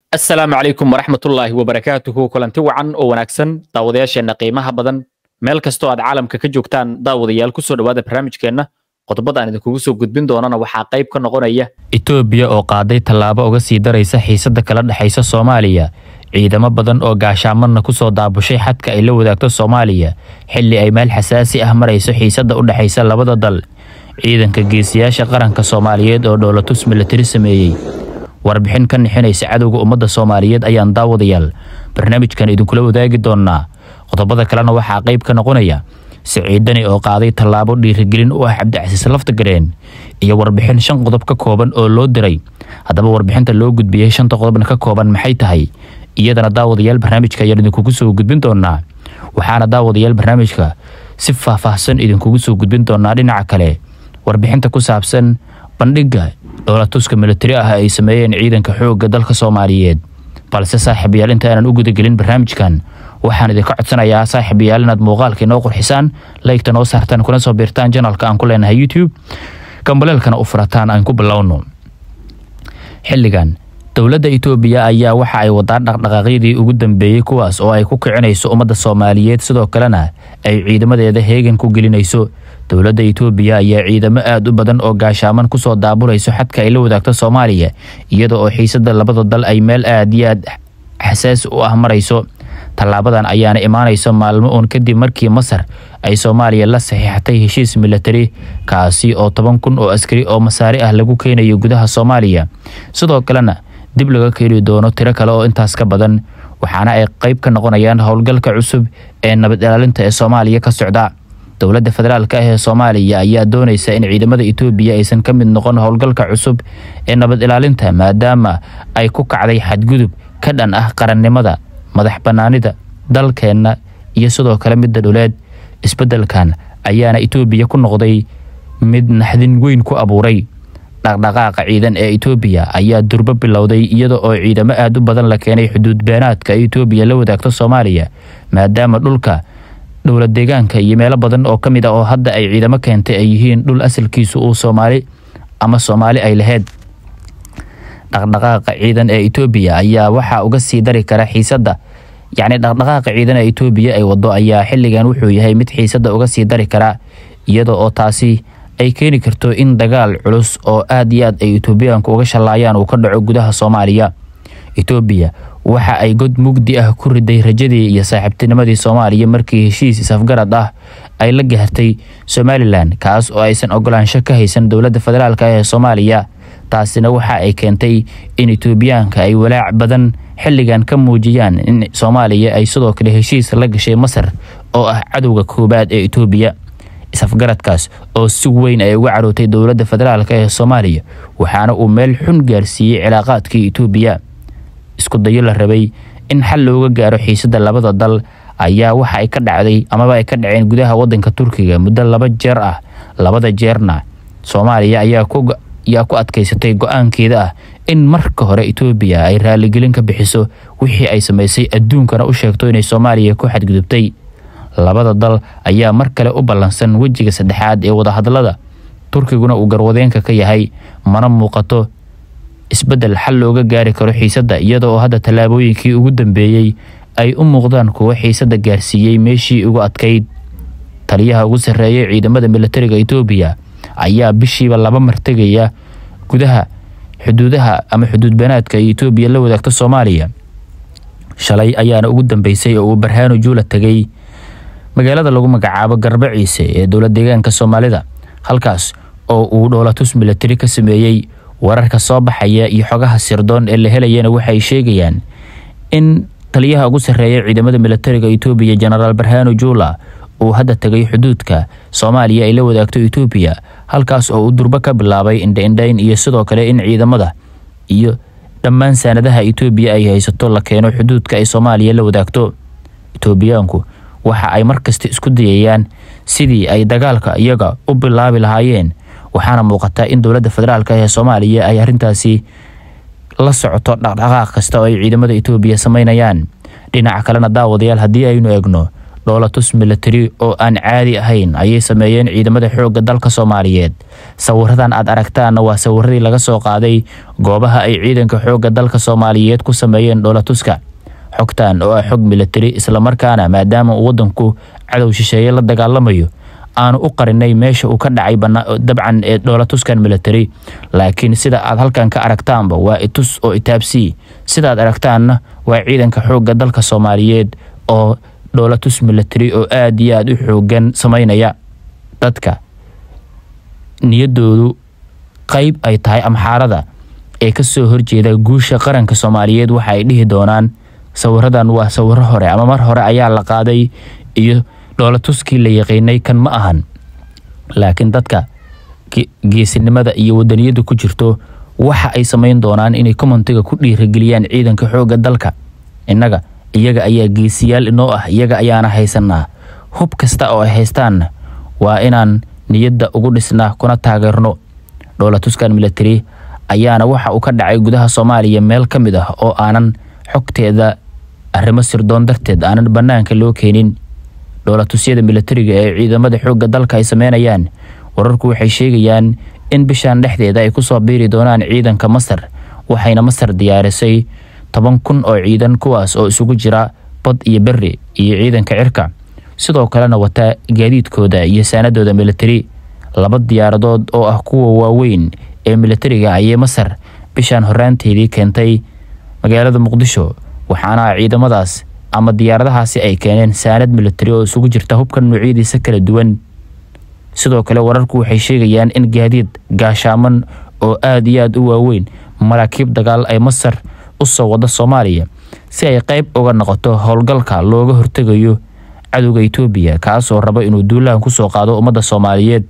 asalaamu calaykum waraxmatullaahi wabarakaatuhu kulanti wacan oo wanaagsan daawadayaasheenna qiimaha badan meel kastoo aad caalamka ka joogtaan daawadayaal kusoo dhowaada barnaamijkeenna qodobada aan idinkugu soo gudbin doonana waxaa qayb ka noqonaya itoobiya oo qaaday tallaabo uga sii daraysa xiisadda kala dhexaysa soomaaliya ciidamo badan oo gaashaamadna kusoo daabushay xadka ay la wadaagto soomaaliya xilli ay meel xasaasi ah marayso xiisadda u dhexaysa labada dal ciidanka geesiyaasha qaranka soomaaliyeed oo dhoolatus milatari sameeyey warbixin ka nixinaysa cadowga ummadda soomaaliyeed ayaan daawadayaal barnaamijkan idinkula wadaagi doonaa qodobada kalena waxaa qayb ka noqonaya siciidani oo qaaday tallaabo dhiirigelin u ah cabdicasiis laftagareen iyo warbixin shan qodob ka kooban oo loo diray haddaba warbixinta loo gudbiyey shanta qodobna ka kooban maxay tahay iyadana daawadayaal barnaamijka ayaan idinkugu soo gudbin doonaa waxaana daawadayaal barnaamijka si faahfaahsan idinkugu soo gudbin doonaa dhinaca kale warbixinta ku saabsan bandhigga dhoolatuska militari ah ay sameeyeen ciidanka xoogga dalka soomaaliyeed balse saaxiibayaal inta aanan u gudagelin barnaamijkan waxaan idinka codsanayaa saaxiibayaal inaad muuqaalka inoo qurxisaan laygta noo saartaan kuna soo biirtaan janalka aan ku leenahay youtube gambaleelkana u furataan aan ku bilowno xilligan dowladda itoobiya ayaa waxa ay wadaa dhaqdhaqaaqyadii ugu dambeeyey kuwaas oo ay ku kicinayso ummadda soomaaliyeed sidoo kalena ay ciidamadeeda heegan ku gelinayso dowladda itoobiya ayaa ciidamo aada u badan oo gaashaaman kusoo daabulayso xadka ay la wadaagto soomaaliya iyada oo xiisada labada dal ay meel aad iyo aad xasaasi u ah marayso tallaabadan ayaana imaanayso maalmo uun kadib markii masar ay soomaaliya la saxiixatay heshiis milatari kaasi oo toban kun oo askari oo masaari ah lagu keenayo gudaha soomaaliya sidoo kalena dib laga keeni doono tiro kale oo intaas ka badan waxaana ay qayb ka noqonayaan howlgalka cusub ee nabad ilaalinta ee soomaaliya ka socda dowladda federaalk ah ee soomaaliya ayaa doonaysa in ciidamada itoobiya aysan ka mid noqon howlgalka cusub ee nabad ilaalinta maadaama ay ku kacday xadgudub ka dhan ah qarannimada madax bannaanida dalkeenna iyo sidoo kale midda dhuleed isbeddelkan ayaana itoobiya ku noqday mid naxdin weyn ku abuuray dhaqdhaqaaqa ciidan ee itoobiya ayaa durbo bilowday iyada oo ciidamo aada u badan la keenay xuduud beenaadka ay itoobiya la wadaagto soomaaliya maadaama dhulka dhowlad deegaanka iyo meelo badan oo ka mid ah oo hadda ay ciidamo keentay ay yihiin dhul asalkiisu uu soomaali ama soomaali ay lahayd dhaqdhaqaaqa ciidan ee itoobiya ayaa waxaa uga sii dari kara xiisadda yacni dhaqdhaqaaqa ciidan ee itoobiya ay wado ayaa xilligan wuxuu yahay mid xiisadda uga sii dari kara iyada oo taasi ay keeni karto in dagaal culus oo aad iyo aad ay itoobiyaanku uga shallaayaan uu ka dhaco gudaha soomaaliya itoobiya waxa ay god mugdi ah ku riday rajadii iyo saaxiibtinimadii soomaaliya markii heshiis isafgarad ah ay la gaartay somalilan kaas oo aysan ogolaansho ka haysan dowladda federaalk ee soomaaliya taasina waxa ay keentay in itoobiyaanka ay walaac badan xilligan ka muujiyaan in soomaaliya ay sidoo kale heshiis la gashay masar oo ah cadowga koowaad ee itoobiya isafgaradkaas oo si weyn ay uga carootay dowladda federaalk ee soomaaliya waxaana uu meel xun gaarsiiyey cilaaqaadkii itoobiya isku dayo la rabay in xal looga gaaro xiisadda labada dal ayaa waxa ay ka dhacday amaba ay ka dhaceen gudaha wadanka turkiga muddo laba jeer ah labada jeerna soomaaliya ayaa ku yaa ku adkaysatay go-aankeeda ah in marka hore itoobiya ay raaligelin ka bixiso wixii ay samaysay adduunkana u sheegto inay soomaaliya ku xadgudubtay labada dal ayaa mar kale u ballansan wejiga saddexaad ee wadahadalada turkiguna uu garwadeenka ka yahay mana muuqato isbeddel xal looga gaari karo xiisadda iyada oo hadda tallaabooyinkii ugu dambeeyey ay u muuqdaan kuwo xiisadda gaarsiiyey meeshii ugu adkayd taliyaha ugu sarreeyay ciidamada militariga itoobiya ayaa bishiiba laba mar tegaya gudaha xuduudaha ama xuduud beenaadka ay itoobiya la wadaagto soomaaliya shalay ayaana ugu dambeysay oo uu barhaano juula tegay magaalada lagu magacaabo garba ciise ee dowlad deegaanka soomaalida halkaas oo uu dhoolatus militari ka sameeyey wararka soo baxaya iyo xogaha sirdoon ee la helayana waxay sheegayaan in taliyaha ugu sarreeya ciidamada militariga itoobiya jenaraal barhaano juula uu hadda tegay xuduudka soomaaliya ay la wadaagto itoobiya halkaas oo uu durbo ka bilaabay indhaindhayn iyo sidoo kale in ciidamada iyo dhammaan saanadaha itoobiya ay haysato la keeno xuduudka ay soomaaliya la wadaagto itoobiyaanku waxa ay markasta isku dayayaan sidii ay dagaalka iyaga u bilaabi lahaayeen waxaana muuqataa in dowladda federaalk ee soomaaliya ay arrintaasi la socoto dhaqdhaqaaq kasta oo ay ciidamada itoobiya samaynayaan dhinaca kalena daawadayaal haddii aynu eegno dhoolatus milatari oo aan caadi ahayn ayay sameeyeen ciidamada xoogga dalka soomaaliyeed sawiradan aad aragtaanna waa sawiradii laga soo qaaday goobaha ay ciidanka xoogga dalka soomaaliyeed ku sameeyeen dhoolatuska xogtan oo ah xog milatari islamarkaana maadaama uu wadanku cadow shisheeye la dagaalamayo aanu u qarinay meesha uu ka dhacay dabcan ee dhoolatuskan milatari laakiin sida aad halkan ka aragtaanba waa itus oo itaabsii sidaad aragtaanna waa ciidanka xoogga dalka soomaaliyeed oo dhoolatus milatari oo aad iyo aad u xoogan sameynaya dadka niyadoodu qeyb ay tahay amxaarada ee kasoo horjeeda guusha qaranka soomaaliyeed waxa ay dhihi doonaan sawiradan waa sawiro hore ama mar hore ayaa la qaaday iyo dhoolatuskii la yaqiinay kan ma ahan laakiin dadka geesinimada iyo wadaniyada ku jirto waxa ay samayn doonaan inay komantiga ku dhiirageliyaan ciidanka xoogga dalka innaga iyaga ayaa geesiyaal inoo ah iyaga ayaana haysanaa hub kasta oo ay haystaanna waa inaan niyadda ugu dhisnaa kuna taageerno dhoolatuskan milatari ayaana waxa uu ka dhacay gudaha soomaaliya meel ka mid ah oo aanan xogteeda arrimo sirdoon darteed aanan bannaanka loo keenin dhoolatusyada milatariga ee ciidamada xoogga dalka ay sameynayaan wararku waxay sheegayaan in bishan dhexdeeda ay kusoo biiri doonaan ciidanka masar waxayna masar diyaarisay toban kun oo ciidan kuwaas oo isugu jira bad iyo beri iyo ciidanka cirka sidoo kalena wata gaadiidkooda iyo saanadooda milatari laba diyaaradood oo ah kuwa waaweyn ee milatariga ayay masar bishan horaanteedii keentay magaalada muqdisho waxaana ciidamadaas ama diyaaradahaasi ay keeneen saanad milatari oo isugu jirta hubka noocyadiisa kala duwan sidoo kale wararku waxay sheegayaan in gaadiid gaashaaman oo aad iyo aad u waaweyn maraakiib dagaal ay masar u soo wada soomaaliya si ay qeyb uga noqoto howlgalka looga hortegayo cadowga itoobiya kaasoo raba inuu duulahan kusoo qaado ummadda soomaaliyeed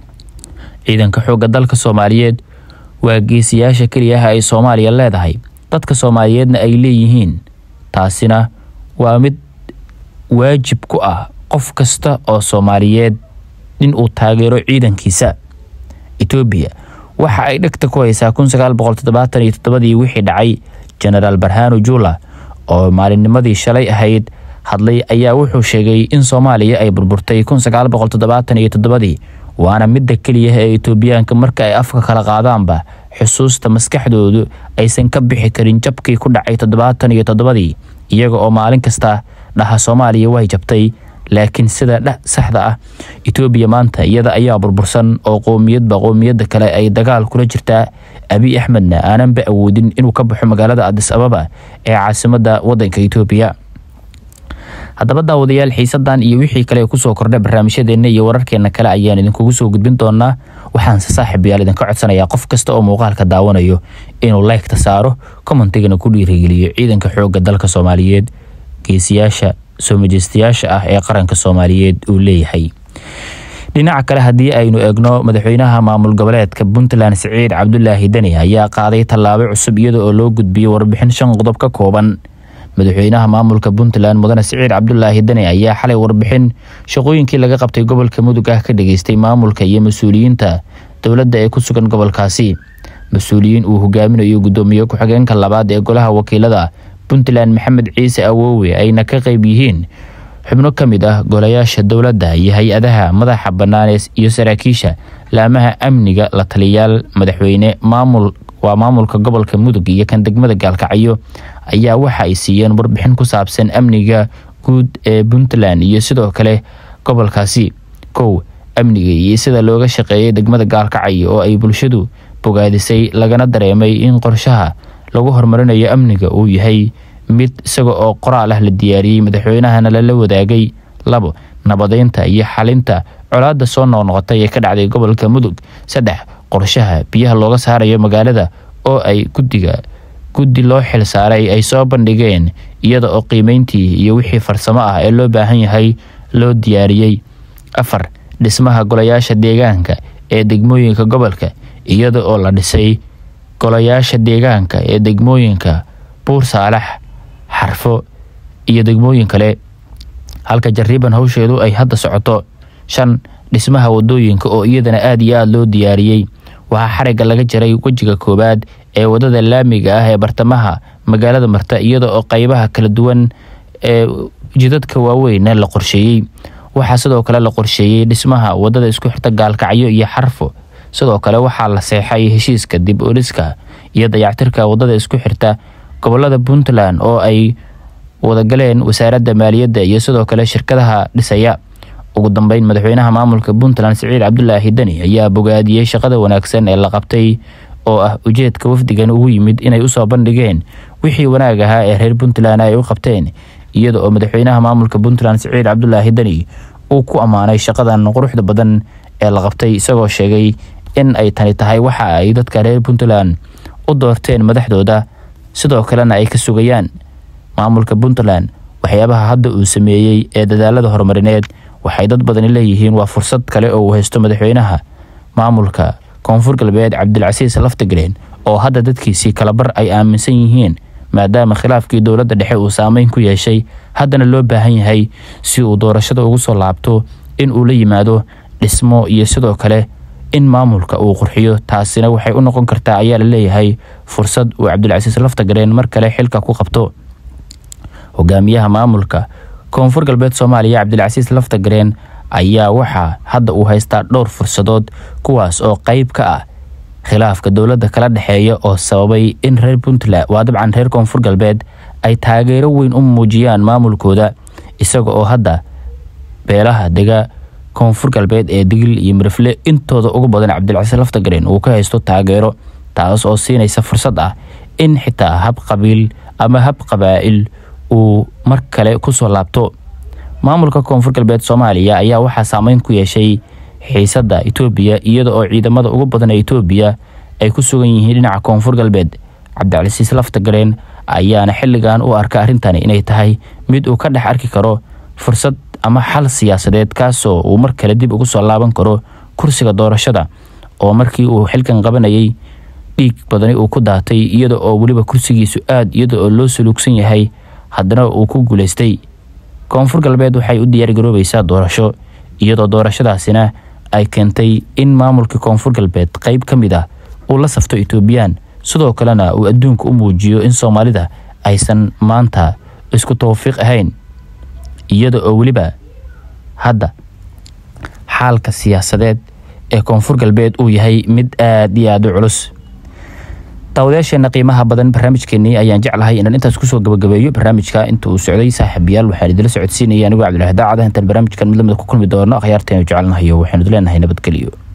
ciidanka xoogga dalka soomaaliyeed waa geesiyaasha keliyaha ay soomaaliya leedahay dadka soomaaliyeedna ay leeyihiin taasina waa mid waajib ku ah qof kasta oo soomaaliyeed in uu taageero ciidankiisa etoobiya waxa ay dhegta ku haysaa kun sagaal boqol toddobaatan iyo toddobadii wixii dhacay genaraal barhano jula oo maalinnimadii shalay ahayd hadlay ayaa wuxuu sheegay in soomaaliya ay burburtay kun sagaal boqol toddobaatan iyo toddobadii waana midda keliya ee etoobiyaanka marka ay afka kala qaadaanba xusuusta maskaxdoodu aysan ka bixi karin jabkii ku dhacay toddobaatan iyo toddobadii iyaga oo maalin kasta dhaha soomaaliya way jabtay laakiin sida dh saxda ah etoobiya maanta iyada ayaa burbursan oo qowmiyadba qowmiyadda kale ay dagaal kula jirtaa abiy axmedna aananba awoodin inuu ka baxo magaalada adis ababa ee caasimadda wadanka etoobiya haddaba daawadayaal xiisadan iyo wixii kale kusoo kordha barnaamijyadeena iyo wararkeena kale ayaan idinkugu soo gudbin doonaa waxaanse saaxiibayaal idinka codsanayaa qof kasta oo muuqaalka daawanayo inuu laygta saaro commentigana ku dhiirigeliyo ciidanka xoogga dalka soomaaliyeed geesiyaasha soo majeystayaasha ah ee qaranka soomaaliyeed uu leeyahay dhinaca kale haddii aynu eegno madaxweynaha maamul goboleedka puntland siciid cabdulaahi deni ayaa qaaday tallaabo cusub iyada oo loo gudbiyey warbixin shan qodob ka kooban madaxweynaha maamulka puntland mudane siciid cabdulaahi deni ayaa xalay warbixin shaqooyinkii laga qabtay gobolka mudug ah ka dhageystay maamulka iyo mas-uuliyiinta dowladda ee ku sugan gobolkaasi mas-uuliyiin uu hogaaminayo guddoomiye ku-xigeenka labaad ee golaha wakiilada puntland maxamed ciise awoowe ayna ka qeyb yihiin xubno ka mid ah golayaasha dowladda iyo hay-adaha madaxa bannaanees iyo saraakiisha laamaha amniga la taliyaal madaxweyne maamul waa maamulka gobolka mudug iyo kan degmada gaalkacyo ayaa waxa ay siiyeen warbixin ku saabsan amniga guud ee puntland iyo sidoo kale gobolkaasi kow amniga iyo sida looga shaqeeyay degmada gaalkacyo oo ay bulshadu bogaadisay lagana dareemay in qorshaha lagu horumarinayo amniga uu yahay mid isaga oo qoraal ah la diyaariyey madaxweynahana lala wadaagay labo nabadeynta iyo xalinta colaadda soo noqnoqotay ee ka dhacday gobolka mudug saddex qorshaha biyaha looga saarayo magaalada oo ay guddiga guddi loo xil saaray ay soo bandhigeen iyada oo qiimeyntii iyo wixii farsamo ah ee loo baahan yahay loo diyaariyey afar dhismaha golayaasha deegaanka ee degmooyinka gobolka iyada oo la dhisay golayaasha deegaanka ee degmooyinka buur saalax xarfo iyo degmooyin kale halka jariiban hawsheedu ay hadda socoto shan dhismaha wadooyinka oo iyadana aada iyo aada loo diyaariyey waxaa xarigga laga jaray wejiga koowaad ee wadada laamiga ah ee bartamaha magaalada marta iyada oo qeybaha kala duwan ee jidadka waaweyn la qorsheeyey waxaa sidoo kale la qorsheeyey dhismaha wadada isku xirta gaalkacyo iyo xarfo sidoo kale waxaa la seexay heshiiska dib uliska iyo dayactirka wadada isku xirta gobolada puntland oo ay wadagaleen wasaaradda maaliyadda iyo sidoo kale shirkadaha dhisaya ugu dambeyn madaxweynaha maamulka puntland siciid cabdulaahi deni ayaa bogaadiyey shaqada wanaagsan ee la qabtay oo ah ujeedka wafdigan ugu yimid inay usoo bandhigeen wixii wanaag ahaa ee reer puntland ay u qabteen iyada oo madaxweynaha maamulka puntland siciid cabdulaahi deni uu ku ammaanay shaqadan quruxda badan ee la qabtay isagoo sheegay in ay tani tahay waxa ay dadka reer puntland u doorteen madaxdooda sidoo kalena ay ka sugayaan maamulka puntland waxyaabaha hadda uu sameeyey ee dadaalada horumarineed waxay dad badani leeyihiin waa fursad kale oo uu haysto madaxweynaha maamulka koonfur galbeed cabdilcasiis laftigreen oo hadda dadkiisii kalabar ay aaminsan yihiin maadaama khilaafkii dowladda dhexe uu saameyn ku yeeshay haddana loo baahan yahay si uu doorashada ugu soo laabto in uu la yimaado dhismo iyo sidoo kale in maamulka uu qurxiyo taasina waxay u noqon kartaa ayaa la leeyahay fursad uu cabdilcasiis laftagareen mar kale xilka ku qabto hogaamiyaha maamulka koonfur galbeed soomaaliya cabdilcasiis laftagareen ayaa waxaa hadda uu haystaa dhowr fursadood kuwaas oo qeyb ka ah khilaafka dowladda kala dhexeeya oo sababay in reer puntland waa dabcan reer koonfur galbeed ay taageero weyn u muujiyaan maamulkooda isaga oo hadda beelaha dega koonfur galbeed ee digil iyo mirifle intooda ugu badan cabdilcasiis laftagareen uu ka haysto taageero taas oo siinaysa fursad ah in xitaa hab qabiil ama hab qabaa'il uu mar kale kusoo laabto maamulka koonfur galbeed soomaaliya ayaa waxaa saameyn ku yeeshay xiisadda itoobiya iyada oo ciidamada ugu badan ee itoobiya ay ku sugan yihiin dhinaca koonfur galbeed cabdicasiis laftagareen ayaana xilligan u arka arrintani inay tahay mid uu ka dhex arki karo fursad ama xal siyaasadeed kaasoo uu mar kale dib ugu soo laaban karo kursiga doorashada oo markii uu xilkan qabanayay dhiig badani uu ku daatay iyada oo weliba kursigiisu aad iyada oo loo suluugsan yahay haddana uu ku guulaystay koonfur galbeed waxay u diyaargaroobaysaa doorasho iyadoo doorashadaasina ay keentay in maamulka koonfur galbeed qeyb ka mid ah uu la safto etoobiyaan sidoo kalena uu adduunka u muujiyo in soomaalida aysan maanta isku tawfiiq ahayn iyada oo weliba hadda xaalka siyaasadeed ee koonfur galbeed uu yahay mid aad iyo aad u culus daawadayaasheena qiimaha badan barnaamijkeenii ayaan jeclahay inaan intaas kusoo gabagabeeyo barnaamijka inta uu socday saaxiibayaal waxaan idila socodsiinaya anigoo cabdilaahi daacada intaan barnaamijkan mid lamida ku kulmi doono akhyaarteenu jecelnahayo waxaanu idileenahay nabadgeliyo